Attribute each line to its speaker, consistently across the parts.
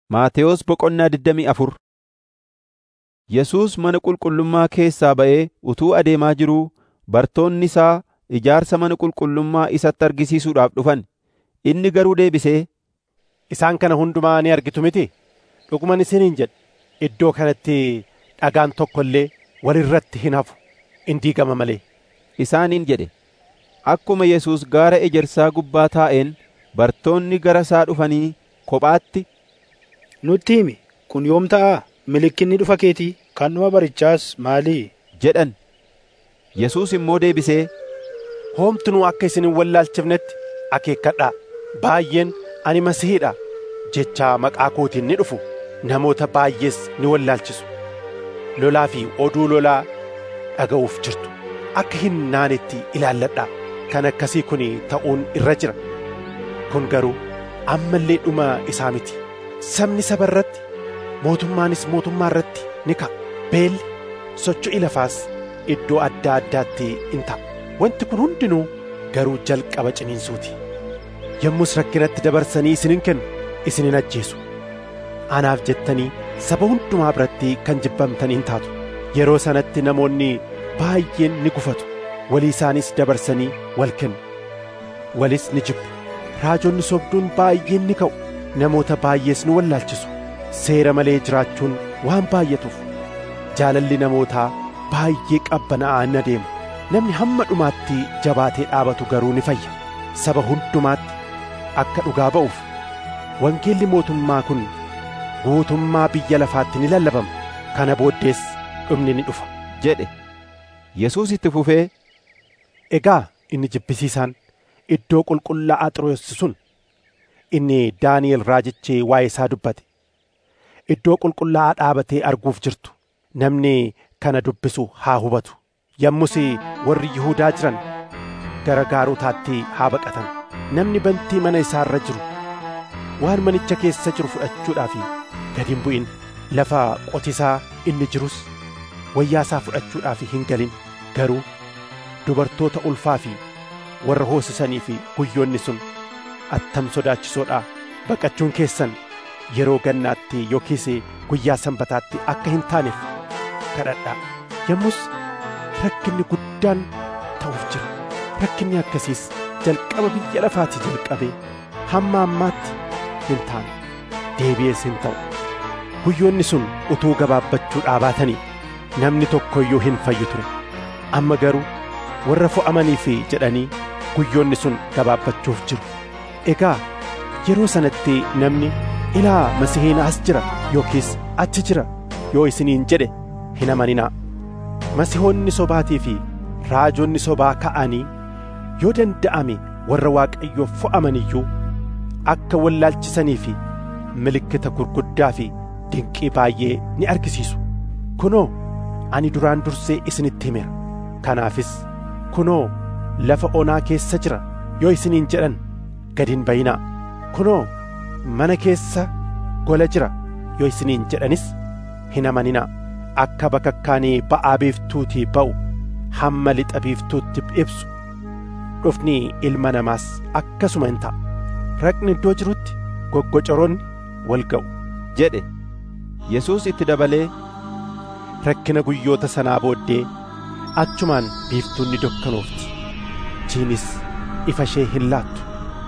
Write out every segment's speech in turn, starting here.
Speaker 1: Maatewos Boqonnaa digdamii afur Yesuus mana qulqullummaa keessaa ba'ee utuu adeemaa jiruu bartoonni isaa ijaarsa mana qulqullummaa isatti argisiisuudhaaf dhufan. Inni garuu deebisee,
Speaker 2: Isaan kana hundumaa ni argitu miti? Dhuguman isiniin jedha, iddoo kanatti dhagaan tokko illee wal irratti hin hafu, in diigama malee.
Speaker 1: isaaniin jedhe. Akkuma Yesuus gaara ejersaa gubbaa taa'een bartoonni gara isaa dhufanii kophaatti,
Speaker 3: Nutti himi, kun yoom ta'a? Mallattoon dhufa keetii kan dhuma barichaas maalii?
Speaker 1: jedhan. Yesuus immoo deebisee,
Speaker 2: Homtuu akka isin hin wallaalchifnetti akeekkadhaa. Baay'een ani masihiidha jechaa maqaa kootiin ni dhufu. Namoota baay'ees ni wallaalchisu. Lolaa fi oduu lolaa dhaga'uuf jirtu. Akka hin naanetti ilaalladhaa. Kan akkasii kun ta'uun irra jira. Kun garuu ammallee dhuma isaa miti. Sabni saba irratti, mootummaanis mootummaa irratti ni ka'a. Beelli, socho'i lafaas iddoo adda addaatti in ta'a. Wanti kun hundinuu garuu jalqaba ciniinsuuti. Yommus rakkinatti dabarsanii isinin kennu, isinin ajjeesu. Anaaf jettanii saba hundumaa biratti kan jibbamtaniin taatu. Yeroo sanatti namoonni baay'een ni gufatu. Walii isaanis dabarsanii wal kennu. Walis ni jibbu. Raajonni sobduun baay'een ni ka'u. Namoota baay'ees ni wallaalchisu. Seera malee jiraachuun waan baay'atuuf. Jaalalli namootaa baay'ee qabbanaa'aa in adeema. Namni hamma dhumaatti jabaatee dhaabatu garuu ni fayya. Saba hundumaatti akka dhugaa ba'uuf wangeelli mootummaa kun guutummaa biyya lafaatti ni lallabama. Kana booddees dhumni ni dhufa.
Speaker 1: jedhe. Yesuus itti fufee,
Speaker 2: Egaa inni jibbisiisaan iddoo qulqullaa'aa Xiroos sun inni Daani'el raajichi waa'ee isaa dubbate. Iddoo qulqullaa'aa dhaabatee arguuf jirtu namni kana dubbisu haa hubatu. Yommus warri Yihuudaa jiran gara gaarotaatti haa baqatan. Namni bantii mana isaa irra jiru waan manicha keessa jiru fudhachuudhaaf gad hin bu'in. Lafa qotisaa inni jirus wayyaa isaa fudhachuudhaaf hin galin. Garuu dubartoota ulfaa fi warra hoosisanii fi guyyoonni sun attam sodaachisoodhaa baqachuun keessan yeroo gannaatti yookiis guyyaa sanbataatti akka hin taaneef kadhadhaa. Yommus rakkinni guddaan ta'uuf jira. Rakkinni akkasiis jalqaba biyya lafaatii jalqabee hamma ammaatti hin taane deebi'ees hin ta'u. Guyyoonni sun utuu gabaabbachuu dhaabatanii namni tokko iyyuu hin fayyu ture. Amma garuu warra fo'amaniif jedhanii guyyoonni sun gabaabbachuuf jiru. Egaa yeroo sanatti namni ilaa masihiin as jira yookiis achi jira yoo isiniin jedhe hin amaninaa. Masihoonni sobaatii fi raajonni sobaa ka'anii yoo danda'ame warra waaqayyoof fo'aman iyyuu akka wallaalchisanii fi milikkita gurguddaa fi dinqii baay'ee ni argisiisu. Kunoo ani duraan dursee isinitti himeera. Kanaafis kunoo lafa onaa keessa jira yoo isiniin jedhan gad hin bayinaa. Kunoo mana keessa gola jira yoo isiniin jedhanis hin amaninaa. Akka bakakkaanii ba'aa biiftuutii ba'u hamma lixa biiftuutti ibsu dhufni ilma namaas akkasuma hin ta'a. Raqni iddoo jirutti goggocoroonni wal ga'u.
Speaker 1: jedhe. Yesuus itti dabalee,
Speaker 2: Rakkina guyyoota sanaa booddee achumaan biiftuun ni dukkanoofti. Jiinis ifa ishee hin laattu.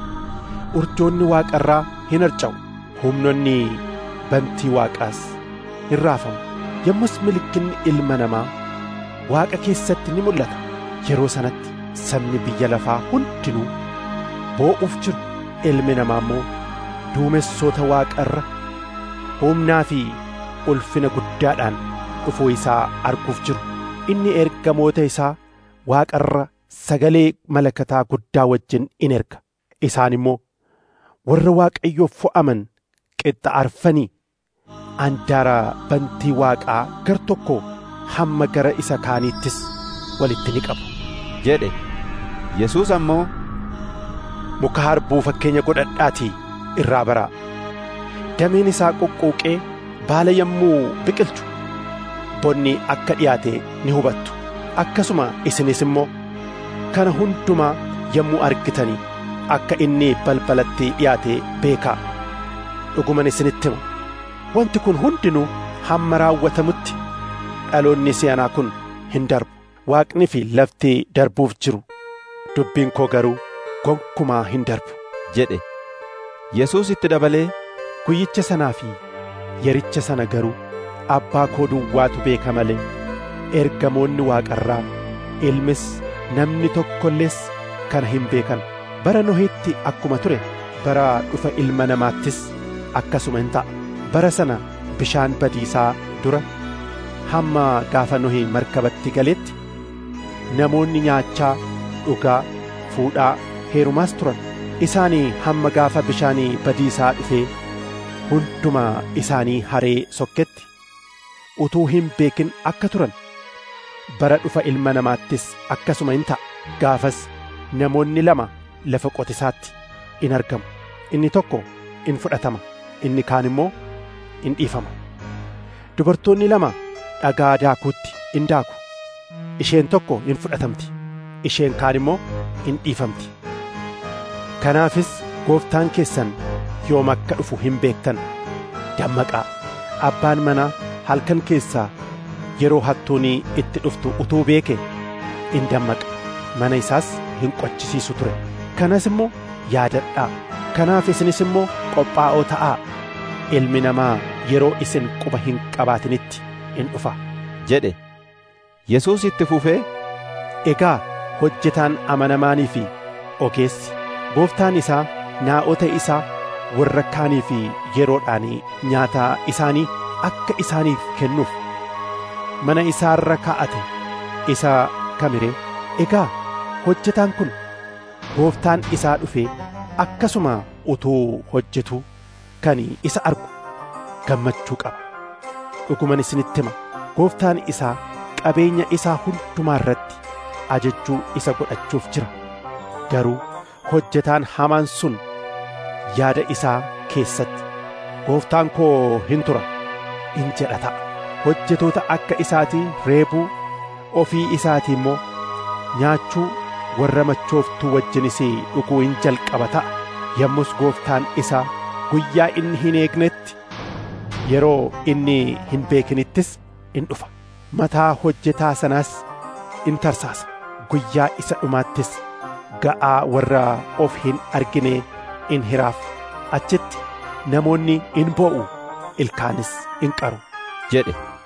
Speaker 2: Urjoonni waaqarraa hin harca'u. Humnonni bantii waaqaas hin raafamu. Yommus milikkinni ilma namaa waaqa keessatti ni mul'ata. Yeroo sanatti sabni biyya lafaa hundinuu boo'uuf jiru. Ilmi namaa immoo duumessoota waaqarra humnaa fi ulfina guddaadhaan dhufuu isaa arguuf jiru. Inni ergamoota isaa waaqarra sagalee malakataa guddaa wajjin in erga. Isaan immoo warra waaqayyoof fo'aman qixxaarfanii andaara bantii waaqaa gar tokko hamma gara isa kaaniittis walitti ni qabu.
Speaker 1: jedhe. Yesuus ammoo,
Speaker 2: Muka harbuu fakkeenya godhadhaatii irraa baraa. Dameen isaa qoqqooqee baala yommuu biqilchu bonni akka dhiyaate ni hubattu. Akkasuma isinis immoo kana hundumaa yommuu argitanii akka inni balbalatti dhiyaate beekaa. Dhuguman isinitti hima wanti kun hundinuu hamma raawwatamutti dhaloonni si'anaa kun hin darbu waaqni fi lafti darbuuf jiru dubbiin koo garuu gonkumaa hin darbu
Speaker 1: jedhe yesuus itti dabalee
Speaker 2: guyyicha sanaa fi yericha sana garuu abbaa koo duwwaatu beeka malee ergamoonni waaqarraa ilmis namni tokkollees kana hin beekan bara nohitti akkuma ture bara dhufa ilma namaattis akkasuma hin ta'a bara sana bishaan badiisaa dura hamma gaafa nohi markabatti galetti namoonni nyaachaa dhugaa fuudhaa heerumaas turan isaanii hamma gaafa bishaanii badiisaa dhufee hunduma isaanii haree sokketti utuu hin beekin akka turan bara dhufa ilma namaattis akkasuma hin ta'a gaafas namoonni lama lafa qotisaatti in argamu inni tokko in fudhatama inni kaan immoo in dhiifama dubartoonni lama dhagaa daakuutti in daaku isheen tokko in fudhatamti isheen kaan immoo in dhiifamti kanaafis gooftaan keessan yoom akka dhufu hin beektan dammaqaa abbaan manaa halkan keessaa yeroo hattuunii itti dhuftu utuu beeke in dammaqa mana isaas hin qochisiisu ture kanas immoo yaadadhaa kanaaf isinis immoo qophaa'oo ta'aa ilmi namaa yeroo isin quba hin qabaatinitti in dhufa
Speaker 1: jedhe yesuus itti fufee
Speaker 2: egaa hojjetaan amanamaanii fi ogeessi gooftaan isaa naa'ota isaa warra kaanii fi yeroodhaan nyaata isaanii akka isaaniif kennuuf mana isaarra kaa'ate isa kamiree egaa hojjetaan kun gooftaan isaa dhufee akkasuma utuu hojjetuu kan isa argu gammachuu qaba dhuguman isinitti hima gooftaan isaa qabeenya isaa hundumaa irratti ajajjuu isa godhachuuf jira garuu hojjetaan hamaan sun yaada isaa keessatti gooftaan koo hin tura in jedha ta'a hojjetoota akka isaatii reebuu ofii isaatii immoo nyaachuu warra machooftuu wajjinis dhuguu in jalqaba ta'a yommus gooftaan isaa guyyaa inni hin eegnetti yeroo inni hin beekinittis in dhufa mataa hojjetaa sanaas in tarsaasa guyyaa isa dhumaattis ga'aa warra of hin argine in hiraaf achitti namoonni in boo'u ilkaanis in qaru
Speaker 1: jedhe